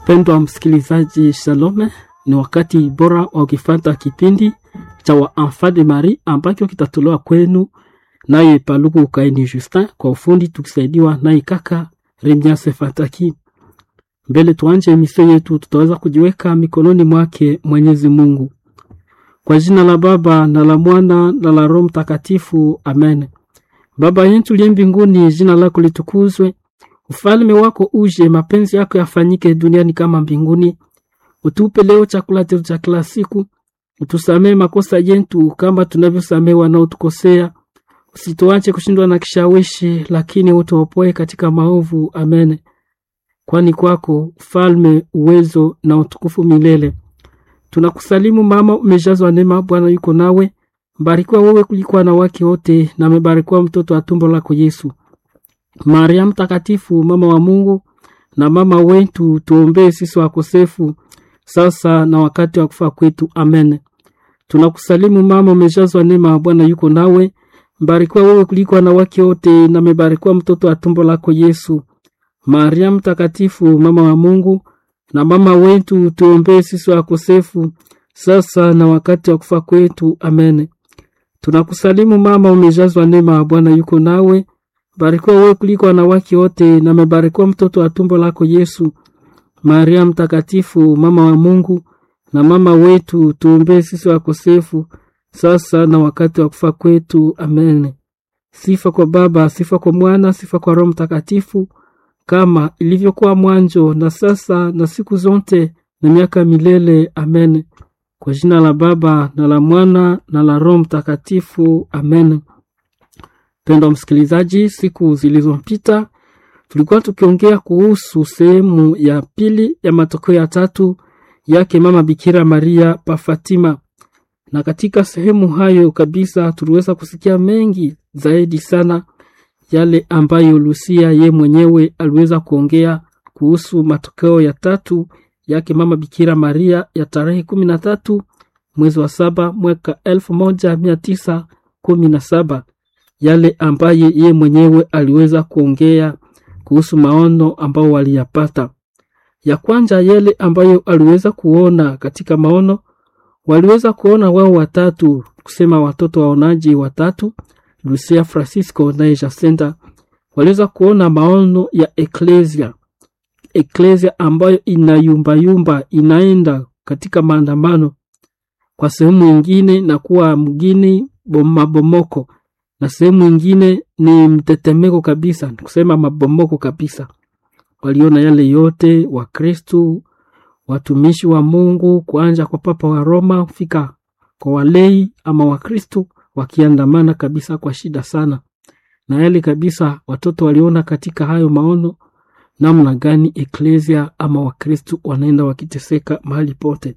Mpendwa msikilizaji, shalome. Ni wakati bora wa ukifata kipindi cha wa Enfant de Marie ambacho kitatolewa kwenu naye Paluku Ukaini Justin, kwa ufundi tukisaidiwa naye kaka Remiase Fataki. Mbele tuanje emisio yetu, tutaweza kujiweka mikononi mwake Mwenyezi Mungu. Kwa jina la Baba na la Mwana na la Roho Mtakatifu, amen. Baba yetu liye mbinguni, jina lako litukuzwe, ufalme wako uje, mapenzi yako yafanyike duniani kama mbinguni. Utupe leo chakula chetu cha kila siku, utusamee makosa yetu kama tunavyosamee wanaotukosea, usituache kushindwa na kishawishi, lakini utuopoe katika maovu. Amen. Kwani kwako ufalme, uwezo na utukufu milele. Tunakusalimu mama, umejazwa neema, Bwana yuko nawe, mbarikiwa wewe kuliko wanawake wote, na amebarikiwa mtoto wa tumbo lako Yesu. Maria Mtakatifu, mama wa Mungu na mama wetu, tuombee sisi wakosefu sasa na wakati wa kufa kwetu. Amen. Tunakusalimu mama, umejazwa neema, Bwana yuko nawe, mbarikiwa wewe kuliko wanawake wote, na amebarikiwa mtoto wa tumbo lako Yesu. Maria Mtakatifu, mama wa Mungu na mama wetu, tuombee sisi wakosefu sasa na wakati wa kufa kwetu. Amen. Tunakusalimu mama, umejazwa neema, Bwana yuko nawe, barikiwa wewe kuliko wanawake wote, na amebarikiwa mtoto wa tumbo lako Yesu. Maria Mtakatifu, mama wa Mungu na mama wetu, tuombee sisi wakosefu sasa na wakati wa kufa kwetu. Amen. Sifa kwa Baba, sifa kwa Mwana, sifa kwa Roho Mtakatifu, kama ilivyokuwa mwanzo na sasa na siku zote na miaka milele. Amen. Kwa jina la Baba na la Mwana na la Roho Mtakatifu. Amen. Mpendwa msikilizaji, siku zilizopita tulikuwa tukiongea kuhusu sehemu ya pili ya matokeo ya tatu yake mama Bikira Maria pa Fatima, na katika sehemu hayo kabisa tuliweza kusikia mengi zaidi sana yale ambayo Lucia ye mwenyewe aliweza kuongea kuhusu matokeo ya tatu yake mama Bikira Maria ya tarehe kumi na tatu mwezi wa saba mwaka elfu moja mia tisa kumi na saba yale ambaye ye mwenyewe aliweza kuongea kuhusu maono ambao waliyapata. Ya kwanza yale ambayo aliweza kuona katika maono, waliweza kuona wao watatu, kusema watoto waonaji watatu, Lucia, Francisco na Jacinta, waliweza kuona maono ya eklesia, eklesia ambayo inayumbayumba, inaenda katika maandamano kwa sehemu ingine na kuwa mgini mabomoko na sehemu ingine ni mtetemeko kabisa, kusema mabomoko kabisa. Waliona yale yote, Wakristu, watumishi wa Mungu, kuanja kwa Papa wa Roma kufika kwa walei ama Wakristu wakiandamana kabisa kwa shida sana, na yale kabisa watoto waliona katika hayo maono, namna gani eklesia ama Wakristu wanaenda wakiteseka mahali pote.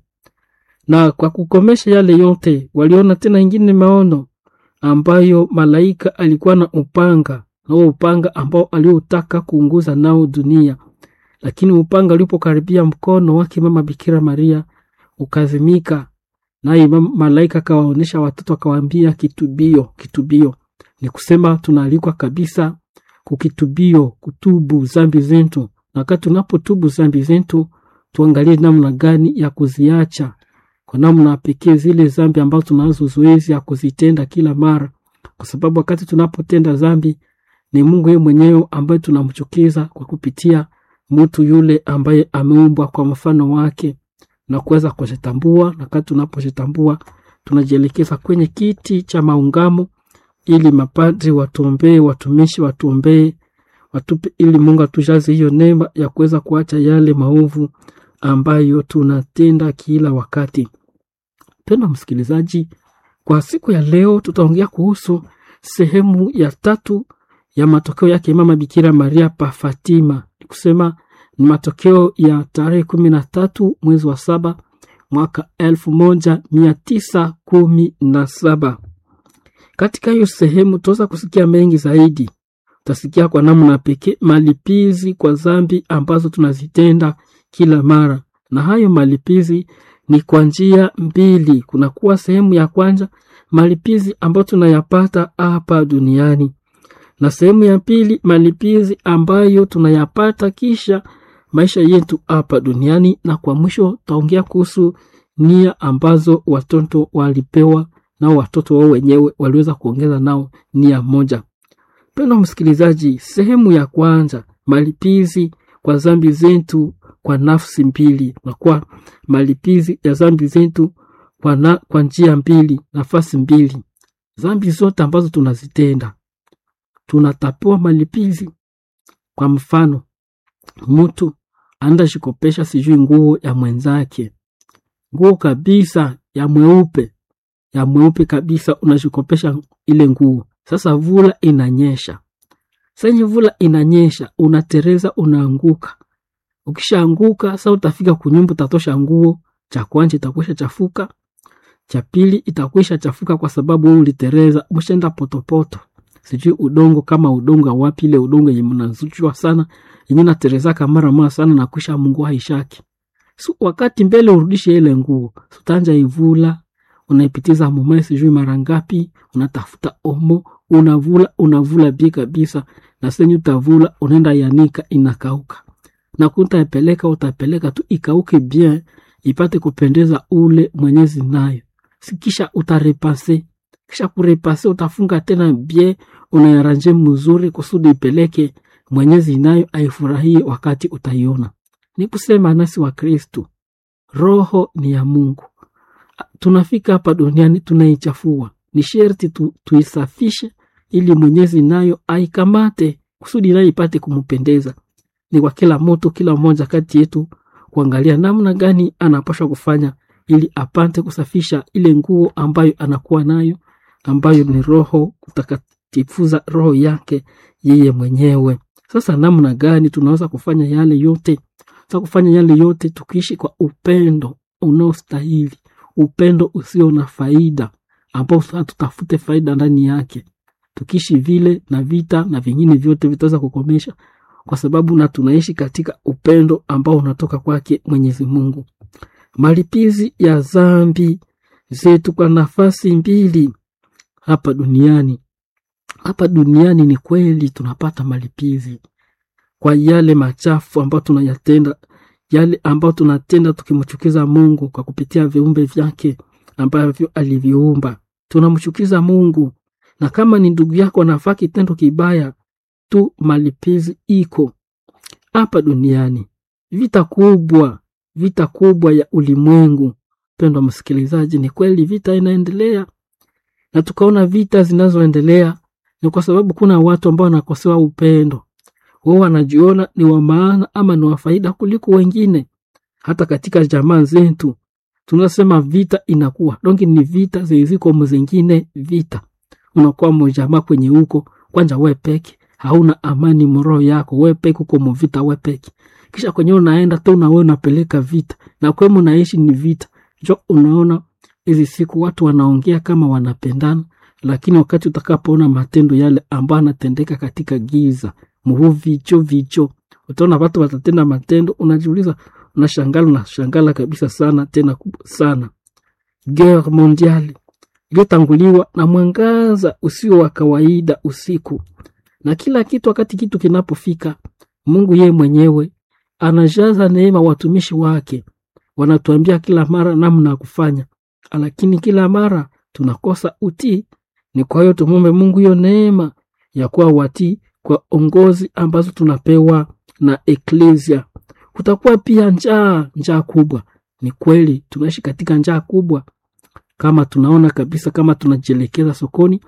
Na kwa kukomesha yale yote, waliona tena ingine maono ambayo malaika alikuwa na upanga na huo upanga ambao aliotaka kuunguza nao dunia, lakini upanga ulipokaribia mkono wake mama Bikira Maria ukazimika, naye malaika akawaonyesha watoto akawaambia, kitubio, kitubio. Ni kusema tunaalikwa kabisa kukitubio, kutubu zambi zetu, na wakati tunapotubu zambi zetu tuangalie namna gani ya kuziacha kwa namna pekee zile zambi ambazo tunazo zoezi ya kuzitenda kila mara, kwa sababu wakati tunapotenda zambi ni Mungu yeye mwenyewe ambaye tunamchukiza kwa kupitia mtu yule ambaye ameumbwa kwa mfano wake na kuweza kujitambua. Na wakati tunapojitambua tunajielekeza kwenye kiti cha maungamo, ili mapadri watuombee, watumishi watuombee, watupe, ili Mungu atujaze hiyo neema ya kuweza kuacha yale maovu ambayo tunatenda kila wakati. Mpendwa msikilizaji, kwa siku ya leo tutaongea kuhusu sehemu ya tatu ya matokeo yake mama Bikira Maria pa Fatima. Ni kusema ni matokeo ya tarehe kumi na tatu mwezi wa saba mwaka elfu moja mia tisa kumi na saba. Katika hiyo sehemu tutaweza kusikia mengi zaidi. Utasikia kwa namna pekee malipizi kwa zambi ambazo tunazitenda kila mara, na hayo malipizi ni kwa njia mbili. Kunakuwa sehemu ya kwanza malipizi ambayo tunayapata hapa duniani, na sehemu ya pili malipizi ambayo tunayapata kisha maisha yetu hapa duniani, na kwa mwisho taongea kuhusu nia ambazo watoto walipewa nao watoto wao wenyewe waliweza kuongeza nao nia moja. Mpendwa msikilizaji, sehemu ya kwanza, malipizi kwa zambi zetu kwa nafsi mbili, na kwa malipizi ya zambi zetu kwa, na, kwa njia mbili, nafasi mbili. Zambi zote ambazo tunazitenda tunatapewa malipizi. Kwa mfano, mtu anaenda shikopesha sijui nguo ya mwenzake, nguo kabisa ya mweupe ya mweupe kabisa, unashikopesha ile nguo. Sasa vula inanyesha, senye vula inanyesha, unatereza, unaanguka. Ukishaanguka sasa, utafika kunyumba, utatosha nguo, cha kwanza itakwisha chafuka, cha pili itakwisha chafuka kwa sababu wewe ulitereza, umeshaenda potopoto sijui udongo kama udongo wapi, ile udongo yenye mnazuchwa sana yenye naterezaka mara mara sana na kisha Mungu haishaki. So, wakati mbele urudishe ile nguo, utanja ivula, unaipitiza mumae sijui mara ngapi, unatafuta omo, unavula unavula bi kabisa, na senyu utavula unaenda yanika, inakauka na kutaipeleka utapeleka tu ikauke bien, ipate kupendeza ule mwenyezi nayo, sikisha utarepase kisha kurepase utafunga tena bien, unayaranje mzuri kusudi ipeleke mwenyezi nayo aifurahie wakati utaiona. Ni kusema nasi wa Kristu, roho ni ya Mungu. Tunafika hapa duniani tunaichafua, ni sherti tu, tuisafishe ili mwenyezi nayo aikamate kusudi nayo ipate kumpendeza. Ni kwa kila moto, kila mmoja kati yetu kuangalia namna gani anapaswa kufanya ili apate kusafisha ile nguo ambayo anakuwa nayo ambayo ni roho kutakatifuza roho yake yeye mwenyewe. Sasa namna gani tunaweza kufanya yale yote? Sasa kufanya yale yote tukiishi kwa upendo unaostahili, upendo usio na faida, ambao tutafute faida ndani yake. Tukiishi vile, na vita na vingine vyote vitaweza kukomesha, kwa sababu na tunaishi katika upendo ambao unatoka kwake Mwenyezi Mungu. Malipizi ya zambi zetu kwa nafasi mbili hapa duniani. Hapa duniani ni kweli tunapata malipizi kwa yale machafu ambayo tunayatenda, yale ambayo tunatenda tukimchukiza Mungu kwa kupitia viumbe vyake ambavyo aliviumba. Tunamchukiza Mungu, na kama ni ndugu yako anafaa kitendo kibaya tu, malipizi iko hapa duniani. Vita kubwa, vita kubwa ya ulimwengu. Pendwa msikilizaji, ni kweli vita inaendelea na tukaona vita zinazoendelea ni kwa sababu kuna watu ambao wanakosewa upendo. Wao wanajiona ni wa maana ama ni wa faida kuliko wengine. Hata katika jamaa zetu tunasema vita inakuwa dongi, ni vita ziziko mzingine vita, unakuwa mjamaa kwenye huko kwanja, we peke hauna amani mroho yako, we peke uko mvita, we peke kisha kwenye unaenda tu na wewe unapeleka vita na kwemu naishi ni vita. Jo, unaona hizi siku watu wanaongea kama wanapendana, lakini wakati utakapoona matendo yale ambayo anatendeka katika giza muhu vicho vicho, utaona watu watatenda matendo, unajiuliza, unashangala, unashangala kabisa sana tena kubwa sana. Guerre mondiale iliyotanguliwa na mwangaza usio wa kawaida usiku, na kila kitu. Wakati kitu kinapofika, Mungu yeye mwenyewe anajaza neema watumishi wake, wanatuambia kila mara namna ya kufanya lakini kila mara tunakosa utii. Ni kwa hiyo tumombe Mungu hiyo neema ya kuwa watii kwa ongozi ambazo tunapewa na eklesia. Kutakuwa pia njaa, njaa kubwa. Ni kweli tunaishi katika njaa kubwa, kama tunaona kabisa, kama tunajielekeza sokoni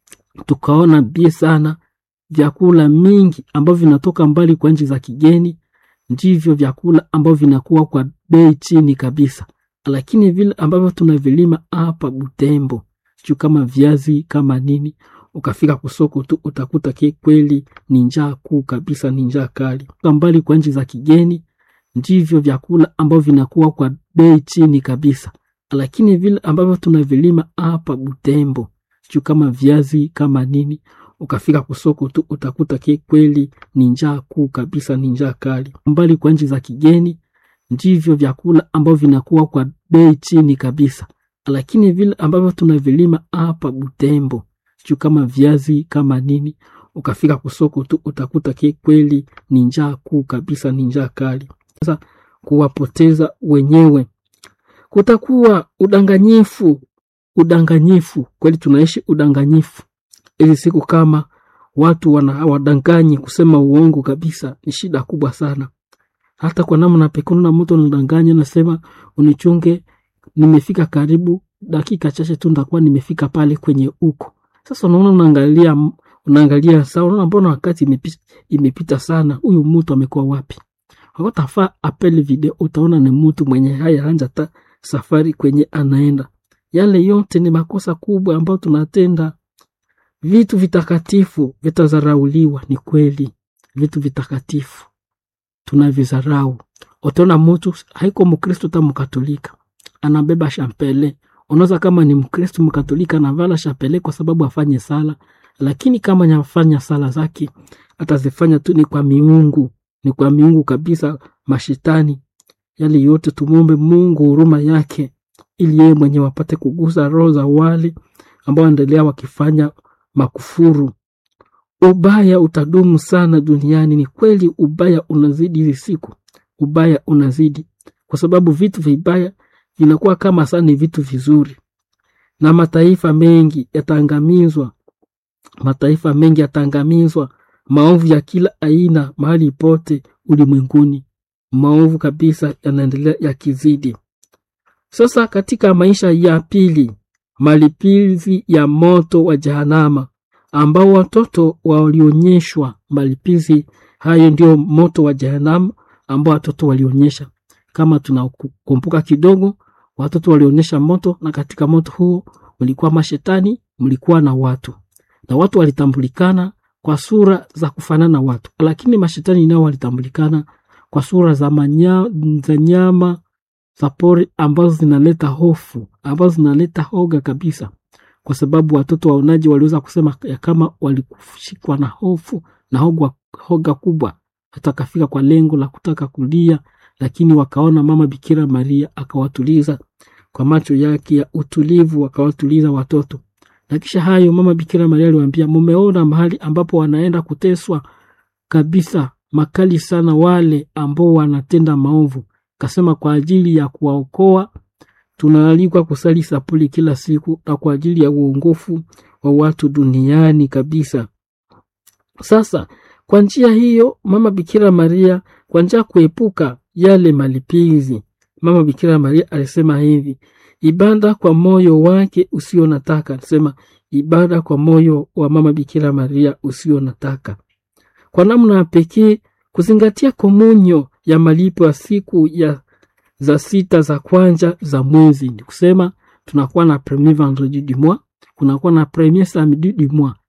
tukaona bie sana vyakula mingi ambavyo vinatoka mbali kwa nchi za kigeni, ndivyo vyakula ambavyo vinakuwa kwa bei chini kabisa lakini vile ambavyo tunavilima hapa Butembo, sijui kama viazi kama nini, ukafika kusoko tu utakuta ki kweli ni njaa kuu kabisa, ni njaa kali. Mbali kwa nchi za kigeni, ndivyo vyakula ambavyo vinakuwa kwa bei chini kabisa, lakini vile ambavyo tunavilima hapa Butembo, sijui kama viazi kama nini, ukafika kusoko tu utakuta ki kweli ni njaa kuu kabisa, ni njaa kali. Mbali kwa nchi za kigeni ndivyo vyakula ambavyo vinakuwa kwa bei chini kabisa, lakini vile ambavyo tunavilima hapa Butembo, sijui kama viazi kama nini, ukafika kusoko tu utakuta ki kweli ni njaa kuu kabisa, ni njaa kali. Sasa kuwapoteza wenyewe, kutakuwa udanganyifu. Udanganyifu kweli, tunaishi udanganyifu hizi siku, kama watu wana wadanganyi, kusema uongo kabisa ni shida kubwa sana. Hata kwa namna pekee, na mtu anadanganya, nasema unichunge, nimefika karibu dakika chache tu ndakuwa nimefika pale kwenye uko sasa. Unaona, unaangalia unaangalia saa, unaona mbona wakati imepita, imepita sana, huyu mtu amekuwa wapi? Wakatafaa apele video, utaona ni mtu mwenye haya anja ta safari kwenye anaenda. Yale yote ni makosa kubwa ambayo tunatenda. Vitu vitakatifu vitazarauliwa, ni kweli, vitu vitakatifu tunavizarau. Utaona mtu haiko Mkristo ta Mkatolika anabeba shampele unaweza kama ni Mkristo Mkatolika anavala shapele kwa sababu afanye sala, lakini kama nyafanya sala zake atazifanya tu ni kwa miungu, ni kwa miungu kabisa, mashitani yale yote. Tumwombe Mungu huruma yake, ili yeye mwenye wapate kugusa roho za wale ambao endelea wakifanya makufuru. Ubaya utadumu sana duniani. Ni kweli, ubaya unazidi hizi siku, ubaya unazidi kwa sababu vitu vibaya vinakuwa kama sana ni vitu vizuri, na mataifa mengi yataangamizwa, mataifa mengi yataangamizwa, maovu ya kila aina mahali pote ulimwenguni, maovu kabisa yanaendelea yakizidi. Sasa katika maisha ya pili, malipizi ya moto wa Jahanama ambao watoto walionyeshwa, malipizi hayo ndio moto wa Jahanama ambao watoto walionyesha. Kama tunakumbuka kidogo watoto walionyesha moto, na katika moto huo mlikuwa mashetani, mlikuwa na watu, na watu walitambulikana kwa sura za kufanana watu, lakini mashetani nao walitambulikana kwa sura za manya, za nyama za pori ambazo zinaleta hofu, ambazo zinaleta hoga kabisa, kwa sababu watoto waonaji waliweza kusema ya kama walikushikwa na hofu na hoga, hoga kubwa, hata kafika kwa lengo la kutaka kulia lakini wakaona mama Bikira Maria akawatuliza kwa macho yake ya utulivu, akawatuliza watoto. Na kisha hayo mama Bikira Maria aliwaambia, mumeona mahali ambapo wanaenda kuteswa kabisa makali sana wale ambao wanatenda maovu. Kasema kwa ajili ya kuwaokoa tunaalikwa kusali sapuli kila siku na kwa ajili ya uongofu wa watu duniani kabisa. Sasa kwa njia hiyo mama Bikira Maria, kwa njia kuepuka yale malipizi, mama Bikira Maria alisema hivi: ibada kwa moyo wake usio nataka. Alisema ibada kwa moyo wa mama Bikira Maria usio nataka, kwa namna ya pekee kuzingatia komunyo ya malipo ya siku ya za sita za kwanza za mwezi. Ni kusema tunakuwa na premier vendredi du mois, kunakuwa na premier samedi du mois,